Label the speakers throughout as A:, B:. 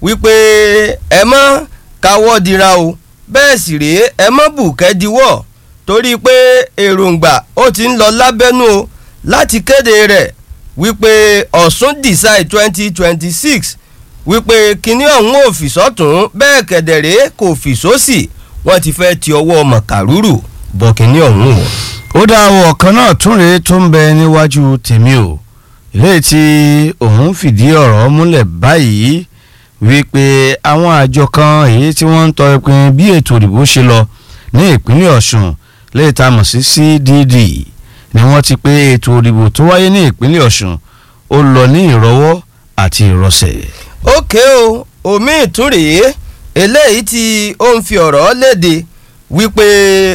A: wípé ẹ mọ́ káwọ́ dira o bẹ́ẹ̀ sì rèé ẹ mọ́ bùkẹ́ diwọ́ torí pé èròǹgbà ó ti ń lọ lábẹ́nú o láti kéde rẹ̀ wípé ọ̀sùn decide twenty twenty six wípé kinní ọ̀hún ò fi sọ́tún bẹ́ẹ̀ kẹ̀dẹ̀rẹ́ kò fi sósì wọ́n ti fẹ́ ti ọwọ́ mọ̀kàrúrù bọ̀ kinní ọ̀hún o.
B: ó dá àwọn ọ̀kan náà tún rèé tó ń bẹ níwájú tèmi o ilé tí òun fìdí ọ̀rọ̀ múlẹ̀ báyìí wípé àwọn àjọ kan èyí tí wọ́n ń tọ ìpín bí ètò ìdìbò ṣe lọ ní ìpínlẹ̀ ọ̀ṣun lè ta mọ̀ sí cdd ni wọ́n ti pé ètò ìdìbò tó wáyé ní ìpínlẹ̀ ọ̀ṣun ó lọ ní ìrọwọ́ àti ìrọsẹ̀.
A: ókè o omi ìtúrèé eléyìí tí ó ń fi ọ̀rọ̀ léde wípé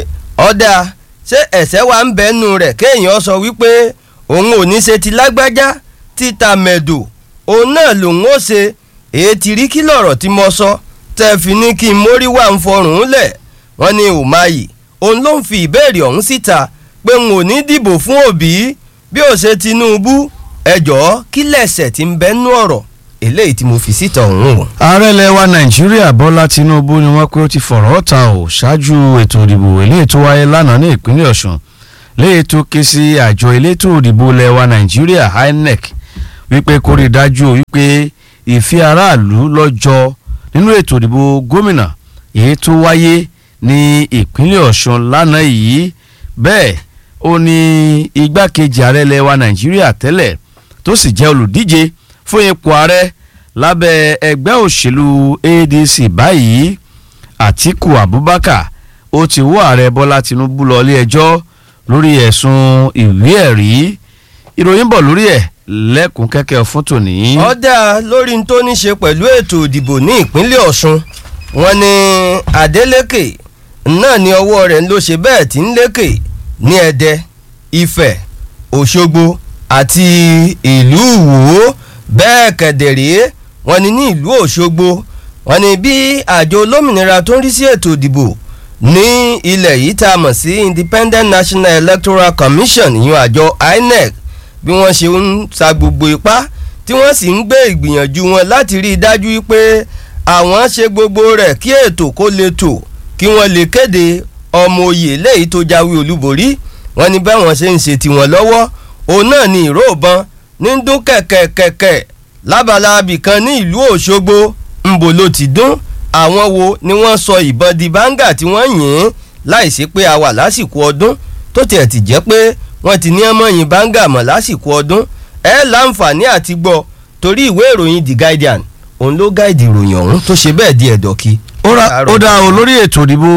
A: ọ̀dà ṣé ẹ̀sẹ̀ wa ń bẹ́nu rẹ̀ kéèyàn sọ wípé òun ò ní ṣe ti lágbájá títa mẹ̀dò òun náà lòun ó ṣe èyí ti rí kí lọ̀rọ̀ tí mo sọ tẹ́ fi ní kí n mórí wà ń fọrùn lẹ̀ wọ́n ní Umahi òun ló ń fi ìbéèrè ọ̀hún síta pé n ò ní dìbò fún Òbí bí ó ṣe Tinubu ẹjọ́ kí lẹ̀sẹ̀ tí ń bẹ́nu ọ̀rọ̀ eléyìí tí mo fi síta ọ̀hún o.
B: ààrẹ ilẹ̀ wa nàìjíríà bọ́lá tinubu ni wọ́n pé ó ti fọ̀rọ̀ ta ò ṣáájú ètò ìdìbò eléyìí tó wáyé lánàá ní ìpínlẹ̀ ọ̀ṣun léyìí tó ké sí àjọ elétò ìdìbò ilẹ̀ wa nàìjíríà inec wípé kó rí i dájú wípé ìfẹ́ aráàlú lọ́jọ́ nínú ètò ìdìbò gómìnà èyí tó wáyé ní ìpínlẹ̀ ọ̀ṣun lánàá yìí bẹ́ẹ̀ ó ní igbákejì ààrẹ ilẹ̀ wa nàìjíríà tẹ́lẹ̀ tó sì jẹ́ olùdíje fún ipò ààrẹ lábẹ́ ẹgbẹ́ òṣèlú adc báyìí àtiku abubakar ó ti wọ́ ààrẹ bọ́lá tinubu lọ ilé ẹjọ́ lórí ẹ̀sùn ìwé ẹ̀rí ìròyìn bọ̀ lórí ẹ̀ lẹ́kùn kẹ́kẹ́ fún tòní.
A: ọ̀dà lórí n tó ní ṣe pẹ̀lú ètò ìdìbò ní ìpínlẹ̀ ọ̀ṣun wọn ni adeleke náà ní ọwọ́ rẹ̀ ló ṣe bẹ́ẹ̀ tí ń lékè ní ẹdẹ ifẹ̀ òṣogbo àti ìlú ìwò bẹ́ẹ̀ kẹ̀dẹ̀rẹ́ wọn ni ní ìlú òṣogbo wọn ni bí àjọ olómìnira tó ń rí sí ètò ìdìbò ní ilẹ̀ yìí tá a mọ̀ sí independent national electoral commission ìyún àjọ inec bí wọ́n ṣe ń sa gbogbo ipá tí wọ́n sì ń gbé ìgbìyànjú wọn láti rí i dájú pé àwọn ṣe gbogbo rẹ̀ kí ètò kó lè tò kí wọ́n lè kéde ọmọ oyè léyìí tó jáwé olúborí wọ́n ní báwọn ṣe ń ṣe tiwọn lọ́wọ́ òun náà ni ìró ìbọn ní dún kẹ̀kẹ̀kẹ̀kẹ̀ lábala abìkan ní ìlú òṣogbo ńbò ló ti dún àwọn wo ni wọ́n sọ ìbọn di báńgà tí wọ́n yìn ín láìsí pé a wà lásìkò ọdún tó tiẹ̀ ti jẹ́ pé wọ́n ti ní ọmọ yìn báńgà mọ̀ lásìkò ọdún ẹ láǹfààní àti gbọ́ torí ìwé ìròyìn the guardian òun ló gáìdì ìròyìn ọ̀hún tó ṣe bẹ́ẹ̀ di ẹ̀dọ̀kí.
B: ó dá o lórí ètò ìdìbò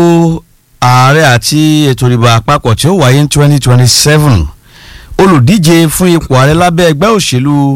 B: ààrẹ àti ètò ìdìbò àpapọ̀ tí ó wáyé ní twenty twenty seven olùdíje fún ipò ààrẹ lábẹ́ ẹgbẹ́ òṣèlú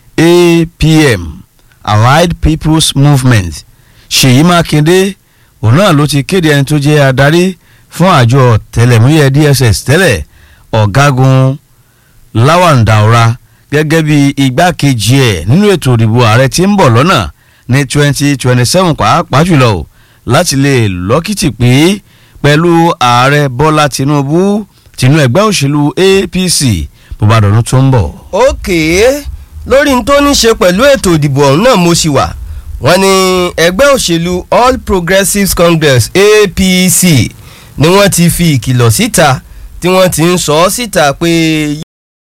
B: apm allied people's movement ṣèyí mákindé òun náà ló ti kéde ẹni tó jẹ́ adarí fún àjọ tẹlẹmúyẹ dss tẹ́lẹ̀ ọ̀gágun lawan daura gẹ́gẹ́ bí igbákejì ẹ̀ nínú ètò ìdìbò ààrẹ tí ń bọ̀ lọ́nà ní twenty twenty seven pàápàá jùlọ o láti lè lọ́kìtì pé pẹ̀lú ààrẹ bọ́lá tinubu tinú ẹgbẹ́ òṣèlú apc bó bá dọ̀dún tó ń bọ̀.
A: òkè lórí n tó ní ṣe pẹ̀lú ètò ìdìbò ọ̀hún náà mo ṣì wà wọ́n ní ẹgbẹ́ òṣèlú all progressives congress apc ni wọ́n ti fi ìkìlọ̀ síta tí wọ́n ti ń sọ ọ́ síta pé